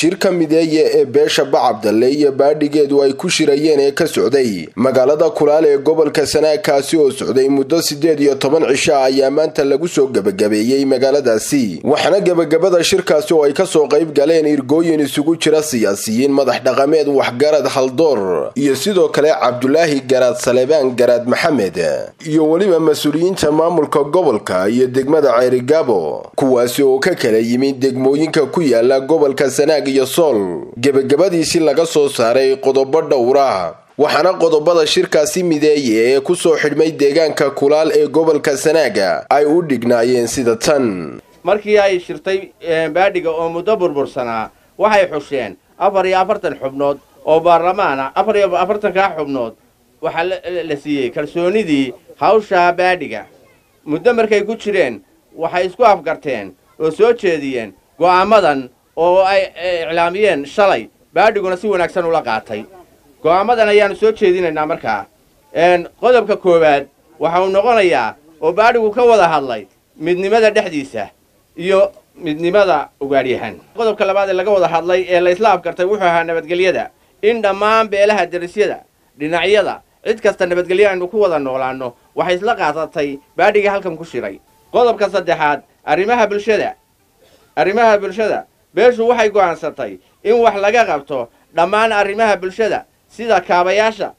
shirka mideeye ee beesha bacabdalle iyo baadhigeedu ay ku shirayeen ee ka socday magaalada kulaal ee gobolka sanaag kaasi oo socday muddo siddeed iyo toban cisho ah ayaa maanta lagu soo gebagabeeyey magaaladaasi waxaana gebagabada shirkaasi oo ay kasoo qayb galeen irgooyin isugu jira siyaasiyiin madax dhaqameed waxgarad haldoor iyo sidoo kale cabdulaahi garaad salebaan garaad maxamed iyo weliba mas-uuliyiinta maamulka gobolka iyo degmada ceerigaabo kuwaasi oo ka kala yimid degmooyinka ku yaala gobolka sanaag iyo sool gebagabadiisi laga soo saaray qodobo dhowra waxaana qodobada shirkaasi mideeye ee kusoo xidhmay deegaanka kulaal ee gobolka sanaaga ay u dhignaayeen sida tan markii ay shirtay baadhiga oo muddo burbursanaa waxay xusheen afar iyo afartan xubnood oo baarlamaana afar iyo afartankaa xubnood waxaa la siiyey kalsoonidii hawshaa baadhiga muddo markay ku jireen waxay isku afgarteen oo soo jeediyeen go'aamadan oo ay iclaamiyeen shalay baadhiguna si wanaagsan ula qaatay go'aamadan ayaannu soo jeedinaynaa markaa qodobka koowaad waxa uu noqonayaa oo baadhigu ka wada hadlay midnimada dhexdiisa iyo midnimada ugaadhyahan qodobka labaad ee laga wada hadlay ee la isla afgartay wuxuu ahaa nabadgelyada in dhammaan beelaha derisyada dhinacyada cid kasta nabadgelyo aynu ku wada noolaanno waxay isla qaadatay baadhigii halkan ku shiray qodobka saddexaad arrimaha bulshada arrimaha bulshada beeshu waxay go'aansatay in wax laga qabto dhammaan arrimaha bulshada sida kaabayaasha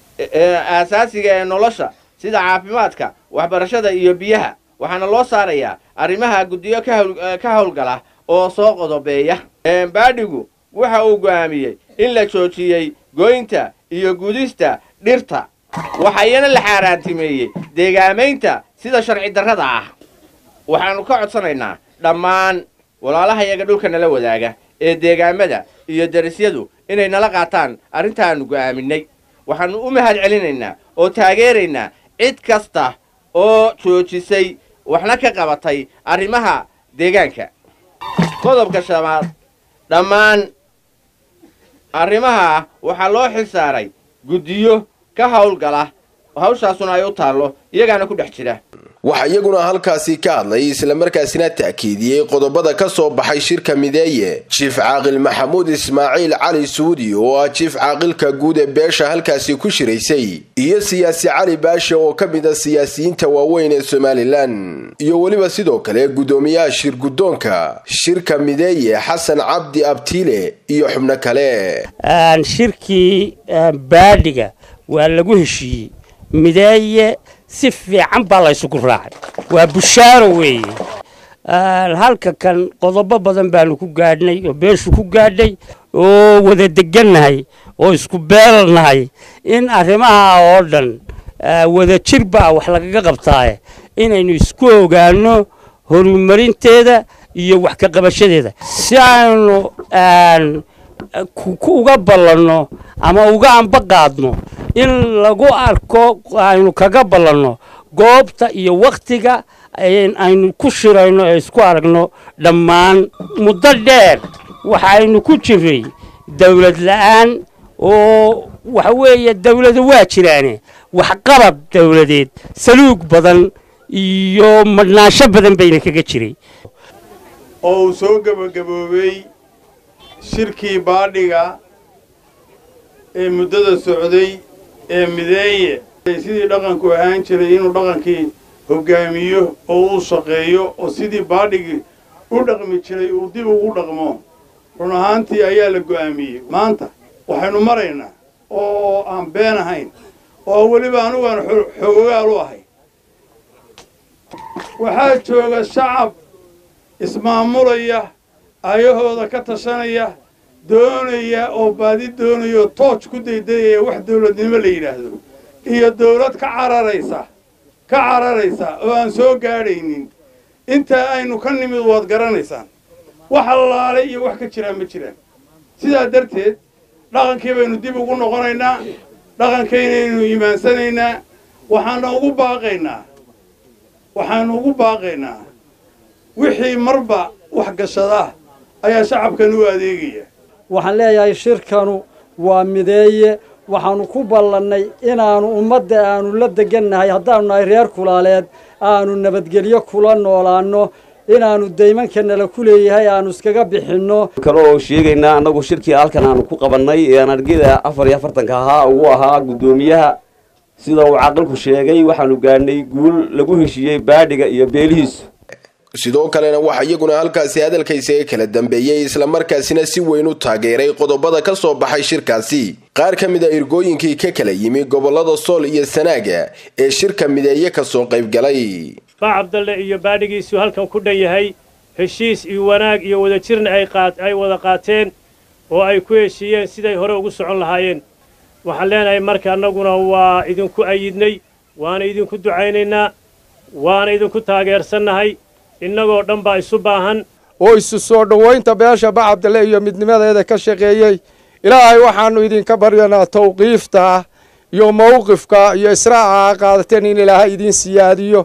aasaasiga ee nolosha sida caafimaadka waxbarashada iyo biyaha waxaana loo saarayaa arrimaha guddiyo ka howlgala oo soo qodobeeya baadhigu waxa uu go'aamiyey in la joojiyey goynta iyo gudista dhirta waxayana la xaaraantimeeyey deegaamaynta sida sharci darrada ah waxaannu ka codsanaynaa dhammaan walaalahayaga dhulka nala wadaaga ee deegaamada iyo derisyadu inay nala qaataan arrintaannu go'aaminay waxaannu u mahad celinaynaa oo taageeraynaa cid kasta oo joojisay waxna ka qabatay arrimaha deegaanka qodobka shabaad dhammaan arrimaha waxaa loo xil saaray guddiyo ka howlgala hawshaasuna ay u taallo iyagaana ku dhex jira waxaa iyaguna halkaasi ka hadlay islamarkaasina ta'kiidiyey qodobada ka soo baxay shirka mideeye jiif caaqil maxamuud ismaaciil cali suudi oo ah jiif caaqilka guud ee beesha halkaasi ku shiraysay iyo siyaasi cali baashe oo ka mid a siyaasiyiinta waaweyn ee somalilan iyo weliba sidoo kale guddoomiyaha shir guddoonka shirka mideeye xasan cabdi abtiile iyo xubno kale shirkii baadhiga waa lagu heshiiyey mideeye si fiican baa la ysugu raacay waa bushaaro weeye halka kan qodobo badan baanu ku gaadhnay oo beeshu ku gaadhay oo wada degannahay oo isku beelnahay in arrimaha oo dhan wada jir baa wax lagaga qabtaaye inaynu isku ogaanno horumarinteeda iyo wax ka qabashadeeda si aynu uga ballanno ama uga amba qaadno in lagu arko aynu kaga ballanno goobta iyo wakhtiga aynu ku shirayno ee isku aragno dhammaan muddo dheer waxaynu ku jiray dawlad la'aan oo waxa weeye dawladu waa jiraane waxqabad dawladeed saluug badan iyo madhnaansho badan bayna kaga jiray oo uu soo gebagaboobey shirkii baadhiga ee muddada socday ee mideeye sidii dhaqanku ahaan jiray inuu dhaqankii hoggaamiyo oo uu shaqeeyo oo sidii baadhigii u dhaqmi jiray uu dib ugu dhaqmo run ahaantii ayaa la go'aamiyey maanta waxaynu maraynaa oo aan been ahayn oo weliba anugaan xoogaal u ahay waxaa jooga shacab ismaamulaya ayahooda ka tashanaya doonaya oo baadi doonaya oo tooj ku daydayaya wax dawladnimo la yidhaahdo iyo dawlad ka cararaysa ka cararaysa oo aan soo gaadhaynin intaa aynu ka nimid waad garanaysaan wax allaalay iyo wax ka jiraan ma jiraan sidaa darteed dhaqankii baynu dib ugu noqonaynaa dhaqankaynaynu iimaansanaynaa waxaana ugu baaqaynaa waxaanu ugu baaqaynaa wixii marba wax gashadaa ayaa shacabkan u adeegaya waxaan leeyahay shirkanu waa mideeye waxaanu ku ballannay inaannu ummadda aanu la degannahay haddaanu nahay reer kulaaleed aanu nabadgelyo kula noolaanno inaannu daymanka nala ku leeyahay aanu iskaga bixinno kale oo sheegaynaa annagu shirkii halkan aanu ku qabannay ee aan argida afar iyo afartanka ahaa ugu ahaa guddoomiyaha sida uu caqilku sheegay waxaanu gaadhnay guul lagu heshiiyey baadhiga iyo beelihiisu sidoo kalena waxaa iyaguna halkaasi hadalka isaga kala dambeeyey islamarkaasina si weyn u taageeray qodobada ka soo baxay shirkaasi qaar ka mid a irgooyinkii ka kala yimi gobollada sool iyo sanaaga ee shirka mideeye kasoo qaybgalay baa cabdalle iyo baadhigiisu halkan ku dhan yahay heshiis iyo wanaag iyo wadajirna ay wada qaateen oo ay ku heshiiyeen siday hore ugu socon lahaayeen waxaan leenahay marka annaguna waa idinku ayidnay waana idinku ducaynaynaa waana idinku taageersannahay innagoo dhan baa isu baahan oo isu soo dhowaynta beesha bacabdale iyo midnimadeeda ka shaqeeyey ilaahay waxaannu idinka baryanaa tawqiifta iyo mawqifka iyo israaca a qaadateen in ilaahay idiin siyaadiyo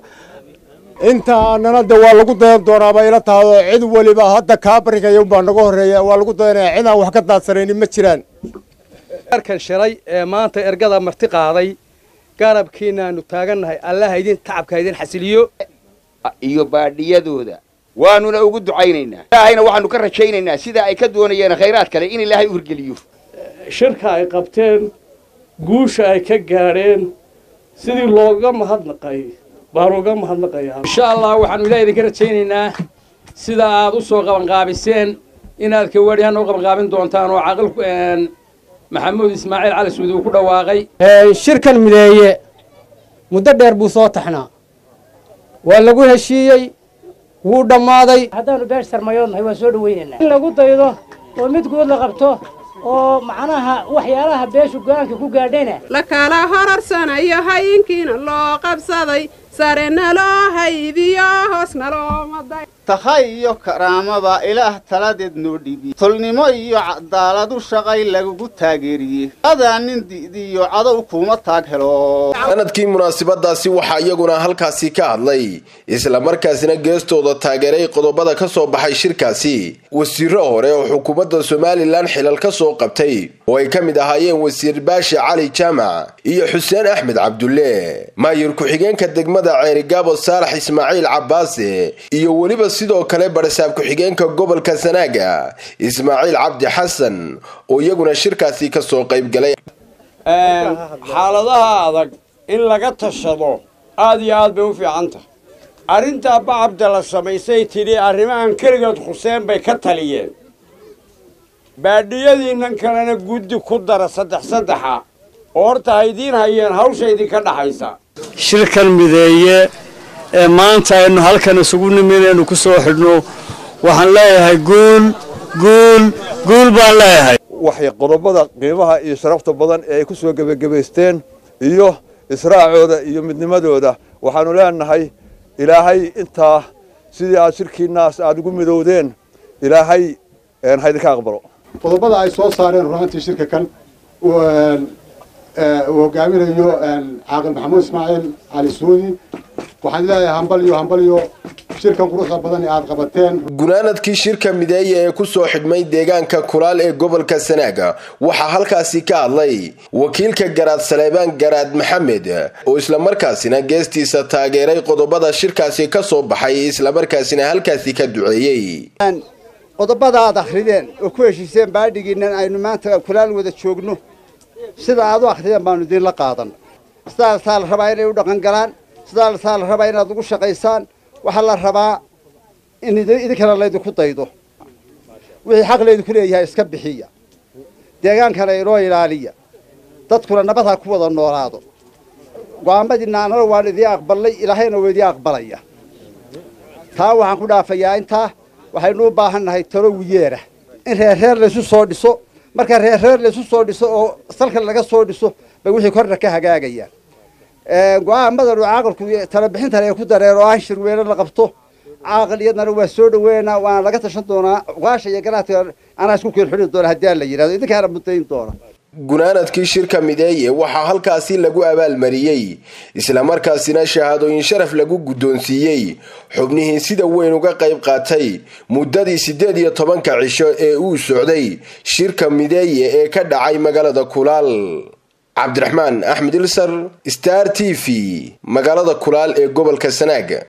inta nanada waa lagu dayan doonaaba ila tahdo cid weliba hadda kaa barigaya unbaa naga horreeya waa lagu dayanaya cidaan wax ka daadsanaynin ma jiraan arkan shalay ee maanta ergada marti qaaday garabkiinaannu taagannahay allaha idin tacabka idin xasiliyo iyo baadhiyadooda waanuna ugu ducaynaynaa ilaahayna waxaanu ka rajaynaynaa sida ay ka doonayeen khayraad kale in ilaahay u hirgeliyo shirka ay qabteen guusha ay ka gaadheen sidii looga mahadnaqay baanu uga mahadnaqayaa insha allah waxaanu ilaah idinka rajaynaynaa sida aad u soo qabanqaabiseen inaad kawaadhiyaana u qabanqaabin doontaan oo caqilku maxamuud ismaaciil cali suudi uu ku dhawaaqay shirkan mideeye muddo dheer buu soo taxnaa waa lagu heshiiyey wuu dhammaaday haddaanu beesh sarmayoodnahay waan soo dhawaynaynaa in lagu daydo oo mid guud la qabto oo macnaha waxyaalaha beeshu go-aanka ku gaadhayna la kala horarsanayo hayinkiina loo qabsaday sarena loo haydiyo hoosna loomaday tahay iyo karaamada ilaah taladeed noo dhiibiye tolnimo iyo cadaaladu shaqay lagugu taageeriyey adaa nin di'diyo cadow kuma taag helo sanadkii munaasabadaasi waxaa iyaguna halkaasi ka hadlay islamarkaasina geestooda taageeray qodobada ka soo baxay shirkaasi wasiiro hore oo xukuumadda somalilan xilal ka soo qabtay oo ay ka mid ahaayeen wasiir baashi cali jaamac iyo xuseen axmed cabdulle maayir ku-xigeenka degmada ceerigaabo saalax ismaaciil cabbaase iyo weliba sidoo kale barasaab ku-xigeenka gobolka sanaaga ismaaciil cabdi xasan oo iyaguna shirkaasi ka soo qaybgalay xaaladaha adag in laga tashado aad iyo aad bay u fiican tahay arrintaa bacabda la samaysay tidhi arrimahan keligood xuseen bay ka taliyeen baadhiyadiinnan kalena guddi ku dara saddex saddexa oo horta haydiin hayeen hawsha idinka dhaxaysa shirkan mideeye ee maanta aynu halkan isugu nimi inaynu ku soo xidhno waxaan leeyahay guul guul guul baan leeyahay waxay qodobada qiimaha iyo sharafta badan ee ay ku soo gebagabaysteen iyo israacooda iyo midnimadooda waxaanu leenahay ilaahay intaa sidii aad shirkiinaas aada ugu midowdeen ilaahay haydinka aqbalo qodobada ay soo saareen runaantii shirka kan uu hogaaminayo caaqil maxamuud ismaaciil cali suudi waxaan leeyahay hambalyo hambalyo shirkan quruxda badan ee aad qabateen gunaanadkii shirka mideeye ee ku soo xidhmay deegaanka kulaal ee gobolka sanaaga waxaa halkaasi ka hadlay wakiilka garaad saleebaan garaad maxamed oo islamarkaasina geestiisa taageeray qodobada shirkaasi ka soo baxay islamarkaasina halkaasi ka duceeyey qodobada aad akhrideen oo ku heshiiseen baadhigiinnan aynu maanta kulaal wada joogno sida aad u akhriyeen baanu idinla qaadan sidaasaa la rabaa inay u dhaqan galaan sidaasaa la rabaa inaad ugu shaqaysaan waxaa la rabaa in idinkana laydinku daydo wixii xaq laydinku leeyahay iska bixiya deegaankana inoo ilaaliya dadkuna nabad ha ku wada noolaado go-aamadiinna annana waan idiin aqbalnay ilaahayna waa idiin aqbalaya taa waxaan ku dhaafayaa intaa waxaynu u baahan nahay talo wiyeera in reerreer laysu soo dhiso marka reerreer laysu soo dhiso oo salka laga soo dhiso bay wixii korna ka hagaagayaan go-aamadan uu caaqilku talabixintan ay ku dareen oo aan shirweyne la qabto caaqil iyadana waa soo dhaweynaa waana laga tashan doonaa waasha iyo garaadka anaa isku keen xulin doona haddii aan la yidhahdo idinkaana muddayn doona gunaanadkii shirka mideeye waxaa halkaasi lagu abaalmariyey islamarkaasina shahaadooyin sharaf lagu guddoonsiiyey xubnihii sida weyn uga qayb qaatay muddadii siddeed iyo tobanka cisho ee uu socday shirka mideeye ee ka dhacay magaalada kulaal cabdiraxmaan axmed ilsar star t v magaalada kulaal ee gobolka sanaaga